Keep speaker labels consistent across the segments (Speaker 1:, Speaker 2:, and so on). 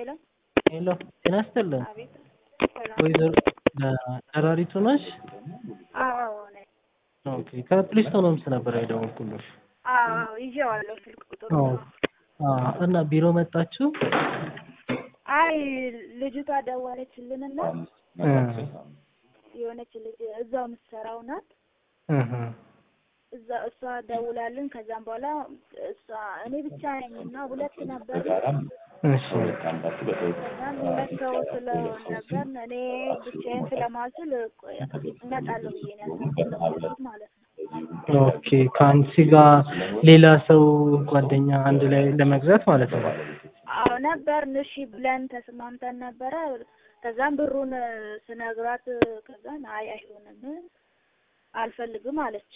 Speaker 1: ሄሎ
Speaker 2: ሄሎ ጤና ይስጥልን።
Speaker 1: አቤት። ሰላም።
Speaker 2: ወይዘሮ ደራሪቱ ነሽ?
Speaker 1: አዎ አዎ ነኝ።
Speaker 2: ኦኬ ከፕሊስቶን ሆምስ ነበር የደወልኩልሽ።
Speaker 1: አዎ አዎ ይዤዋለሁ ስልክ ቁጥሩ።
Speaker 2: አዎ አዎ። እና ቢሮ መጣችሁ?
Speaker 1: አይ ልጅቷ ደወለችልንና
Speaker 2: እ
Speaker 1: የሆነች ልጅ እዛው የምትሰራው ናት።
Speaker 2: እህ
Speaker 1: እዛ እሷ ደውላልን። ከዛም በኋላ እሷ እኔ ብቻ ነኝ እና ሁለት ነበር።
Speaker 2: እሺ
Speaker 1: ከዛም ሁለት ሰው ስለሆን ነበር እኔ ብቻዬን ስለማልችል ቆይ እመጣለሁ ብዬ ነው ያሰብኩት ማለት ነው።
Speaker 2: ኦኬ ከአንቺ ጋር ሌላ ሰው ጓደኛ አንድ ላይ ለመግዛት ማለት ነው።
Speaker 1: አዎ ነበርን። እሺ ብለን ተስማምተን ነበረ። ከዛም ብሩን ስነግራት ከዛን አይ አይሆንም አልፈልግም አለች።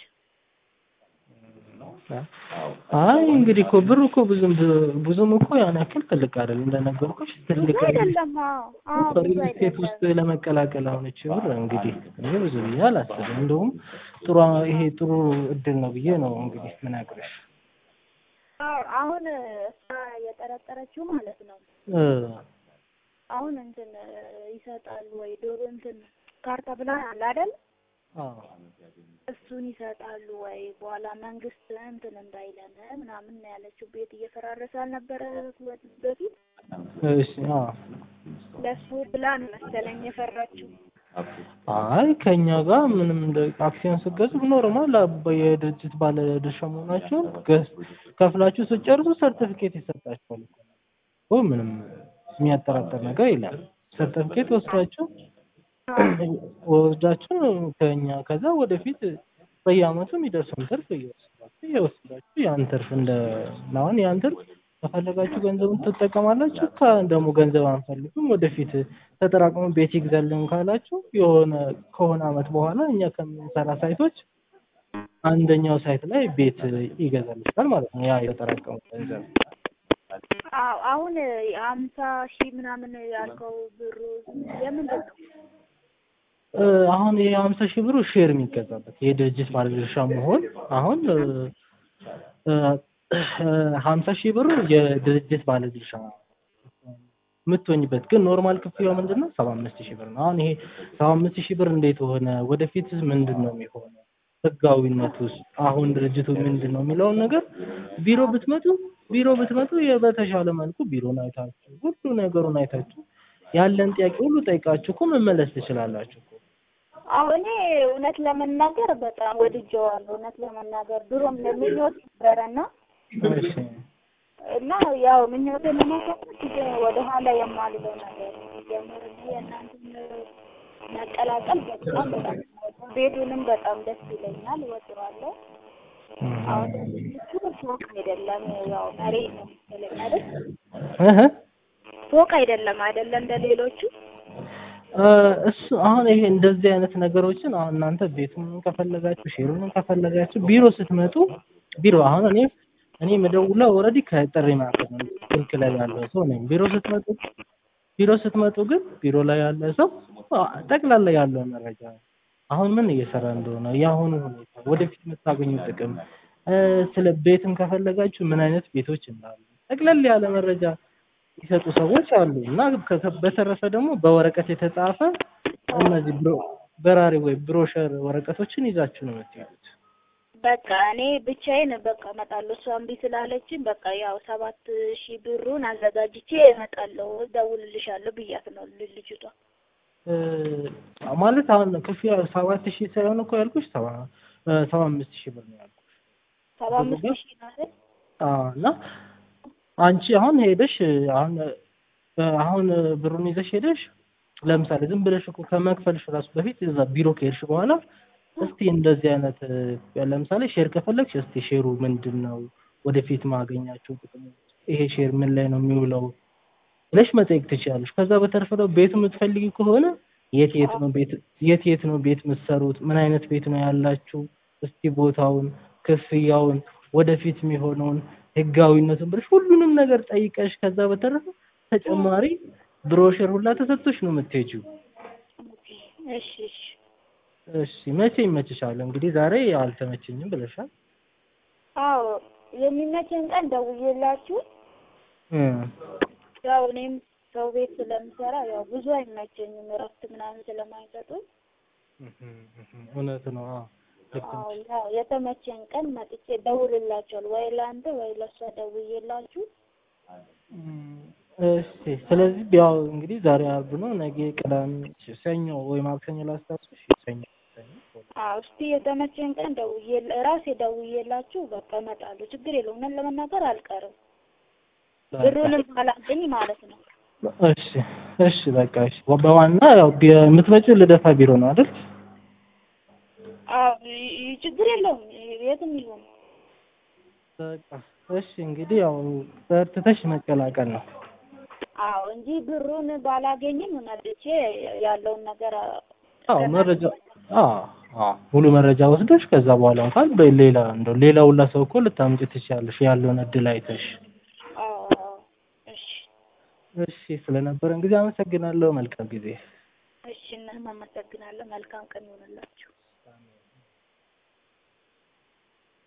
Speaker 2: አይ እንግዲህ እኮ ብሩ እኮ ብዙም ብዙም እኮ ያን ያክል ትልቅ አይደለም። እንደነገርኩሽ ትልቅ
Speaker 1: ብዙ አይደለም። አዎ አዎ ብዙ
Speaker 2: ሪል ስቴት ውስጥ
Speaker 1: አይደለም።
Speaker 2: ለመቀላቀል አሁን እቺ ብር እንግዲህ እኔ ብዙ ብዬ አላስብም። እንደውም ጥሩ ይሄ ጥሩ እድል ነው ብዬ ነው እንግዲህ ምነግርሽ።
Speaker 1: አዎ አሁን እሷ የጠረጠረችው ማለት ነው
Speaker 2: እ
Speaker 1: አሁን እንትን ይሰጣሉ ወይ ዶሮ እንትን ካርታ ብላ አለ አይደል?
Speaker 2: አዎ
Speaker 1: እሱን ይሰጣሉ ወይ በኋላ መንግስት እንትን እንዳይለን ምናምን ነው ያለችው። ቤት እየፈራረሰ አልነበረ በፊት
Speaker 2: እሺ አዎ
Speaker 1: ለሱ ብላ ነው መሰለኝ የፈራችው።
Speaker 2: አይ ከኛ ጋር ምንም እንደ አክሲዮን ስትገዙ ኖርማል አባ- የድርጅት ባለ ድርሻ መሆናችሁን ገዝ- ከፍላችሁ ስትጨርሱ ሰርቲፊኬት ይሰጣችኋል እኮ እኮ ምንም የሚያጠራጥር ነገር የለም። ሰርቲፊኬት ወስዳችሁ ወስዳችሁ ከኛ ከዛ ወደፊት በየአመቱ የሚደርሰውን ትርፍ እየወሰዳችሁ እየወሰዳችሁ ያን ትርፍ እንደ አሁን ያን ትርፍ ከፈለጋችሁ ገንዘቡን ትጠቀማላችሁ። ከደግሞ ገንዘብ አንፈልግም ወደፊት ተጠራቅሞ ቤት ይግዛልን ካላችሁ የሆነ ከሆነ አመት በኋላ እኛ ከምንሰራ ሳይቶች አንደኛው ሳይት ላይ ቤት ይገዛልሻል ማለት ነው። ያ የተጠራቀመው ገንዘብ
Speaker 1: አዎ አሁን አምሳ ሺህ ምናምን ያልከው ብሩ የምንድን ነው?
Speaker 2: እ አሁን ይሄ ሀምሳ ሺህ ብሩ ሼር የሚገዛበት የድርጅት ባለድርሻ መሆን አሁን እ እ ሀምሳ ሺህ ብሩ የድርጅት ባለድርሻ የምትሆኝበት ግን ኖርማል ክፍያው ምንድን ነው? ሰባ አምስት ሺህ ብር ነው። አሁን ይሄ ሰባ አምስት ሺህ ብር እንዴት ሆነ? ወደፊት ምንድን ነው የሚሆነው? ህጋዊነት ውስጥ አሁን ድርጅቱ ምንድን ነው የሚለውን ነገር ቢሮ ብትመጡ ቢሮ ብትመጡ በተሻለ መልኩ ቢሮን አይታችሁ ሁሉ ነገሩን አይታችሁ ያለን ጥያቄ ሁሉ ጠይቃችሁ እኮ መመለስ ትችላላችሁ እኮ።
Speaker 1: አሁን እኔ እውነት ለመናገር በጣም ወድጀዋለሁ። እውነት ለመናገር ድሮም ምኞት ነበረና
Speaker 2: እሺ
Speaker 1: እና ያው ምኞቴን ለማሳካት ወደ ኋላ የማልለው ነገር ጀምር የእናንተን መቀላቀል በጣም በጣም ቤቱንም በጣም ደስ ይለኛል፣ እወደዋለሁ። አሁን እሱ ፎቅ አይደለም ያው መሬት ነው መሰለኝ አይደል?
Speaker 2: እህ
Speaker 1: ፎቅ አይደለም አይደለ እንደ ሌሎቹ
Speaker 2: እ እሱ አሁን ይሄ እንደዚህ አይነት ነገሮችን አሁን እናንተ ቤቱን ከፈለጋችሁ ሼሩን ከፈለጋችሁ ቢሮ ስትመጡ ቢሮ አሁን እኔ እኔ የምደውለው ኦልሬዲ ከጥሪ ማዕከል ነው ስልክ ላይ ያለው ሰው ነኝ። ቢሮ ስትመጡ ቢሮ ስትመጡ ግን ቢሮ ላይ ያለ ሰው ጠቅላላ ያለው መረጃ አሁን ምን እየሰራ እንደሆነ የአሁኑ ሁኔታ ወደፊት የምታገኙ ጥቅም እ ስለ ቤትም ከፈለጋችሁ ምን አይነት ቤቶች እንዳሉ ጠቅለል ያለ መረጃ የሚሰጡ ሰዎች አሉ እና ከ- ከ- በተረፈ ደግሞ በወረቀት የተጻፈ እነዚህ ብሮ በራሪ ወይ ብሮሸር ወረቀቶችን ይዛችሁ ነው የምትሄዱት።
Speaker 1: በቃ እኔ ብቻዬን በቃ እመጣለሁ። እሷ እምቢ ስላለችኝ በቃ ያው ሰባት ሺህ ብሩን አዘጋጅቼ እመጣለሁ፣ እደውልልሻለሁ ብያት ነው ል- ልጅቷ።
Speaker 2: እ ማለት አሁን ክፍያ ሰባት ሺህ ሳይሆን እኮ ያልኩሽ ሰባ እ ሰባ አምስት ሺህ ብር ነው ያልኩሽ።
Speaker 1: ሰባ አምስት ሺህ ነው አይደል?
Speaker 2: አዎ እና አንቺ አሁን ሄደሽ አሁን እ አሁን ብሩን ይዘሽ ሄደሽ ለምሳሌ ዝም ብለሽ እኮ ከመክፈልሽ ራሱ በፊት እዛ ቢሮ ከሄድሽ በኋላ እስቲ እንደዚህ አይነት እ ለምሳሌ ሼር ከፈለግሽ እስቲ ሼሩ ምንድን ነው፣ ወደፊት ማገኛቸው ጥቅሞች፣ ይሄ ሼር ምን ላይ ነው የሚውለው ብለሽ መጠየቅ ትችላለሽ። ከዛ በተረፈ ደግሞ ቤት የምትፈልጊ ከሆነ የት የት ነው ቤት የት የት ነው ቤት የምትሰሩት፣ ምን አይነት ቤት ነው ያላችሁ፣ እስቲ ቦታውን፣ ክፍያውን፣ ወደፊት የሚሆነውን ህጋዊነቱን ብለሽ ሁሉንም ነገር ጠይቀሽ ከዛ በተረፈ ተጨማሪ ብሮሸር ሁላ ተሰጥቶሽ ነው የምትሄጂው።
Speaker 1: እሺ እሺ
Speaker 2: እሺ መቼ ይመችሻል? እንግዲህ ዛሬ አልተመቸኝም ብለሻል።
Speaker 1: አዎ የሚመቸኝ ቀን ደውዬላችሁ
Speaker 2: እ
Speaker 1: ያው እኔም ሰው ቤት ስለምሰራ ያው ብዙ አይመቸኝም እረፍት ምናምን ስለማይሰጡኝ
Speaker 2: እውነት ነው። አዎ ልክ
Speaker 1: አዎ
Speaker 2: ነሽ።
Speaker 1: ያው የተመቸኝ ቀን መጥቼ ደውልላቸዋል ወይ ለአንተ ወይ ለእሷ ደውዬላችሁ
Speaker 2: እም፣ እሺ ስለዚህ ያው እንግዲህ ዛሬ አርብ ነው፣ ነገ ቅዳሜ፣ ሰኞ ወይ ማክሰኞ ላስታውስሽ። ሰኞ ሰኞ
Speaker 1: አዎ እስቲ የተመቸኝ ቀን ደውዬ ራሴ ደውዬላችሁ በቃ እመጣለሁ። ችግር የለውም። እውነት ለመናገር አልቀርም ብሩንም አላገኝ ማለት ነው።
Speaker 2: እሺ እሺ በቃ እሺ። በዋና ያው ቢ- የምትመጪው ልደታ ቢሮ ነው አይደል?
Speaker 1: አዎ ይ- ይ- ችግር የለውም የትም ይሁን።
Speaker 2: በቃ እሺ እንግዲህ ያው በርትተሽ መቀላቀል ነው።
Speaker 1: አዎ እንጂ ብሩን ባላገኝም መጥቼ ያለውን ነገር
Speaker 2: አዎ መረጃ አዎ አዎ ሙሉ መረጃ ወስደሽ ከዛ በኋላ እንኳን በሌላ እንደው ሌላ ሁላ ሰው እኮ ልታምጪ ትችያለሽ ያለውን እድል አይተሽ።
Speaker 1: አዎ አዎ እሺ
Speaker 2: እሺ ስለነበረን ጊዜ አመሰግናለሁ። መልካም ጊዜ።
Speaker 1: እሺ እናም አመሰግናለሁ። መልካም ቀን ይሆንላችሁ።